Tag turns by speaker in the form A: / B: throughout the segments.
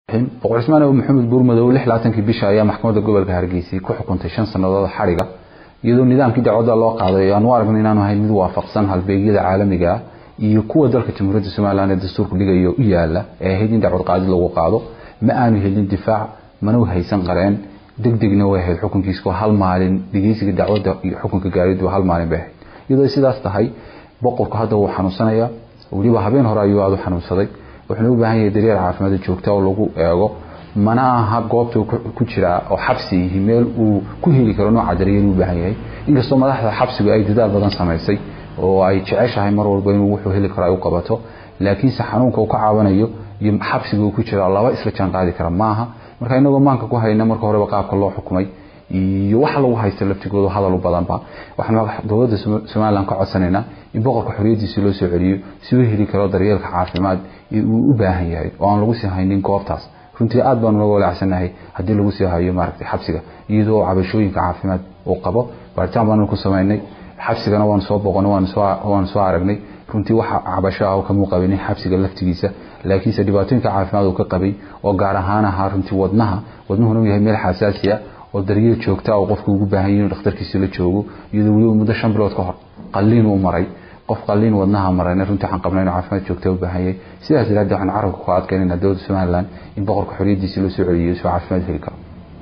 A: boqor cismaan abu maxamed buurmadow lix labaatankii bisha ayaa maxkamadda gobolka hargeysa ku xukuntay shan sannadood xadhiga iyadoo nidaamkii dacwadda loo qaaday aanu aragnay inaanu ahayn mid waafaqsan halbeegyada caalamiga ah iyo kuwa dalka jamhuuriyadda somalilan ee dastuurka dhigayo u yaala ee ahayd in dacwad qaadid lagu qaado ma aanu helin difaac mana haysan qareen degdegna way ahayd xukunkiisku hal maalin dhegeysiga dacwadda iyo xukunka gaaridu hal maalin bay ahayd iyadoo sidaas tahay boqorku hadda wuu xanuunsanaya weliba habeen hore ayuu aada u xanuunsaday wuxuuna u baahan yahay daryeel caafimaad joogta oo lagu eego mana aha goobta ku jiraa oo xabsi yihi meel uu ku heli karo nooca daryeel u baahan yahay inkastoo madaxda xabsigu ay dadaal badan samaysay oo ay jeceshahay mar walba inuu wuxuu heli karo ay u qabato laakiinse xanuunka uu ka caabanayo iyo xabsiga uu ku jira laba isla jaan qaadi kara maaha marka inagoo maanka ku hayna marka horeba qaabka loo xukumay iyo waxa lagu haysta laftigooda hadal u badanba waxaan dowladda somalilan ka codsanaynaa in boqorka xoriyadiisi loo soo celiyo si uu heli karo daryeelka caafimaad uu u baahan yahay oo aan lagu sii haynin goobtaas runtii aad baanu naga walaacsannahay haddii lagu sii hayo maaragtay xabsiga iyadoo cabashooyinka caafimaad uu qabo baaritaan baanu ku samaynay xabsigana waanu soo boqonay waanu soo aragnay runtii waxa cabasho ah kamuu qabinin xabsiga laftigiisa laakiinse dhibaatooyinka caafimaad uu ka qabay oo gaar ahaan ahaa runtii wadnaha wadnuhuna uu yahay meel xasaasi ah oo daryeel joogta oo qofku ugu baahan yahay inuu dhakhtarkiisa la joogo iyadoo weliba muddo shan bilood ka hor qalliin uu maray qof qalliin wadnaha marayna runtii waxaan qabnay inuu caafimaad joogta u baahan yahay sidaas daraaddeed waxaan carabka ku adkaynayna dowladda somaliland in boqorka xoriyadiisa loo soo celiyo soo caafimaad heli karo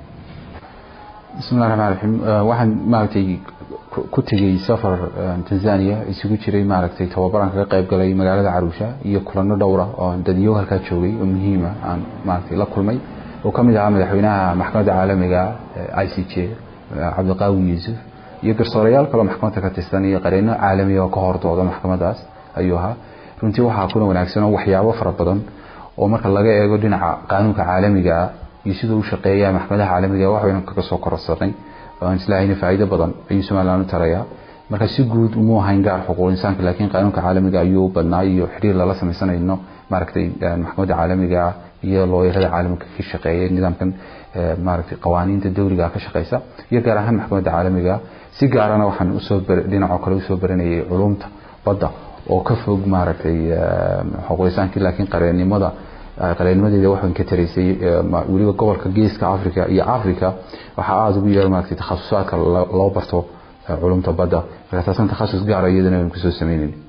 A: bismillahi raxmaan raxiim waxaan maaragtay ku tegey safar tanzania isugu jiray maaragtay tababaran kaga qayb galay magaalada caruusha iyo kulano dhowra oo dadyo halkaa joogay oo muhiima aan maaragtay la kulmay oo ka mid ahaa madaxweynaha maxkamadda caalamiga i c j cabdiqaawi yuusuf iyo garsoorayaal kaloo maxkamadda ka tirsan iyo qareeno caalamiya oo ka hordooda maxkamadaas ayuu ahaa runtii waxaa kuna wanaagsan oo waxyaabo fara badan oo marka laga eego dhinaca qaanuunka caalamiga iyo siduu u shaqeeya maxkamadaha caalamiga wax baynu kaga soo kororsanay aan islahayna faa'iido badan ayuu somaliland u tarayaa marka si guud umuu ahayn gaar xuquuq insaanka laakiin qaanuunka caalamiga ayuu badnaa iyo xiriir lala sameysanayno maaragtay maxkamadda caalamiga iyo looyarada caalamka ka shaqeeya nidaamkan maaragtay qawaaniinta dowliga ka shaqeysa iyo gaar ahaan maxkamadda caalamiga si gaarana waxaan usoo dhinacoo kale usoo baranayay culumta badda oo ka fog maaragtay xuquuqisaankii laakiin qareennimada qareenimadeeda waxaan ka taraysay weliba gobolka geeska africa iyo africa waxaa aada ugu yeer maaragtay takhasusaadka loo barto culumta badda marka taasan takhasus gaara iyadana aynu kusoo sameynayn